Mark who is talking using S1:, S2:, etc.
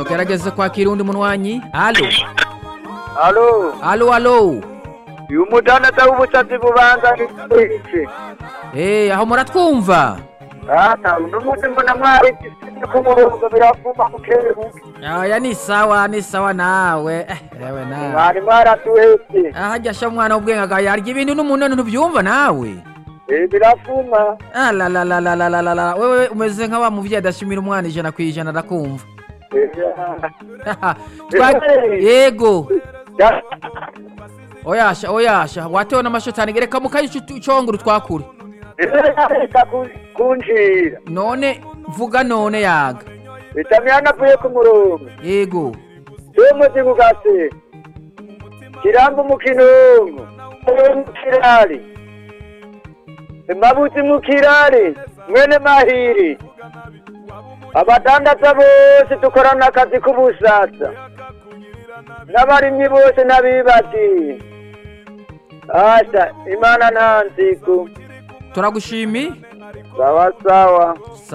S1: tugerageze kwakira undi munwanyi alo
S2: alo
S1: alo alo
S2: uyu mudandaza w'ubusatsi bubanza iki
S1: Eh, aho muratwumva
S2: ata uno munsi mbona mwari gisine ku murongo biravuma mukebuke
S1: aya ni sawa ni sawa nawe eh, ewe nawe
S2: mwari mwaratuhetse
S1: ahajya sha mwana w'ubwenge agayarya ibintu n'umuntu ntubyumva nawe
S2: Eh, biravuma
S1: Ah, la la la la la la la la wewe umeze nka wa muvyeyi adashimira umwana ijana ku ijana arakumva
S2: Eh,
S1: Twa-
S2: Eh.
S1: yego
S2: ya-
S1: oyasha oyasha watewe n'amashotani gereka mukayi conguru twakure
S2: reka ku- kunjira
S1: none vuga none yaga
S2: itamyana avuye ku murongo
S1: yego
S2: umuzi kugase kiramba umukinongo mukirari mabuzi mukirari mwene mahiri abadandaza bose dukorana akazi k'ubusasa n'abarimyi bose n'abibati asha imana nta nzigo
S1: turagushimi
S2: sawa sawa